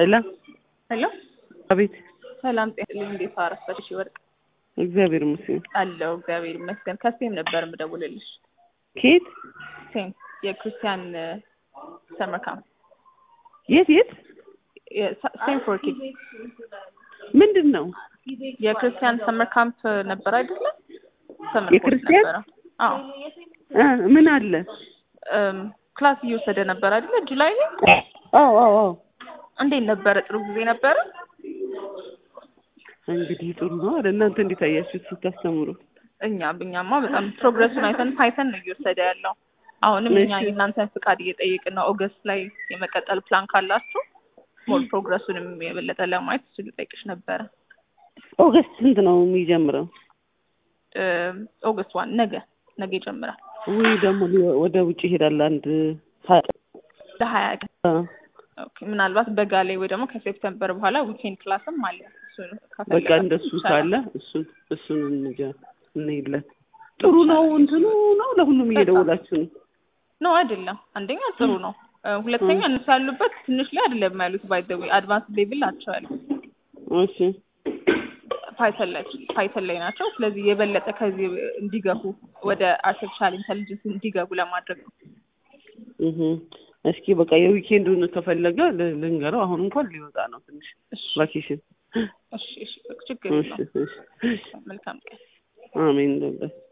ሄሎ ሄሎ አቤት። ሰላም ጤና እንዴት አረፈድሽ? ወርቅ እግዚአብሔር ይመስገን። አለው እግዚአብሔር ይመስገን። ከሴም ነበር የምደውልልሽ። ከየት ሴም የክርስቲያን ሰመር ካምፕ የት የት ሴም ፎር ኪድ ምንድን ነው? የክርስቲያን ሰመር ካምፕ ነበር አይደለም? ሰመር የክርስቲያን? ነበረ። አዎ እ ምን አለ? እም፣ ክላስ እየወሰደ ነበር አይደለ? ጁላይ ላይ አዎ አዎ አዎ። እንዴት ነበረ? ጥሩ ጊዜ ነበረ? እንግዲህ ጥሩ ነው አይደል? እናንተ እንዴት አያችሁት ስታስተምሩ? እኛ እኛማ በጣም ፕሮግረሱን አይተን ፓይተን ነው እየወሰደ ያለው። አሁንም እኛ እሺ። የእናንተን ፍቃድ እየጠየቅን ነው። ኦገስት ላይ የመቀጠል ፕላን ካላችሁ ሞር ፕሮግረሱንም የበለጠ ለማየት እሱ ልጠይቅሽ ነበረ። ኦገስት ስንት ነው የሚጀምረው? እም፣ ኦገስት ዋን ነገ ነገ ይጀምራል። ወይ ደግሞ ሊ- ወደ ውጭ ይሄዳል አንድ ሀ- ለሀያ ቀን አ፣ ኦኬ። ምናልባት በጋ ላይ ወይ ደግሞ ከሴፕተምበር በኋላ ዊኬንድ ክላስም አለ። እሱን በቃ ከፈለጋችሁ እንደሱ ይቻላል። ካለ እሱን እሱን እንጃ እንሂድለት። ጥሩ ነው እንትኑ ነው ለሁሉም እየደወላችሁ ነው። ነው አይደለም። አንደኛ ጥሩ ነው። እ፣ ሁለተኛ እነሱ ያሉበት ትንሽ ላይ አይደለም ያሉት ባይ ዘ ዌይ አድቫንስ ሌቭል ናቸው ያሉት እሺ ፓይተን ላይ ፓይተን ላይ ናቸው። ስለዚህ የበለጠ ከዚህ እንዲገቡ ወደ አርቲፊሻል ኢንተሊጀንስ እንዲገቡ ለማድረግ ነው። እህ እስኪ በቃ የዊኬንዱን ከፈለገ ል- ልንገረው። አሁን እንኳን ሊወጣ ነው ትንሽ እሺ ቫኬሽን። እሺ እሺ ችግር እሺ የለውም። እሺ መልካም ቀን። አሜን።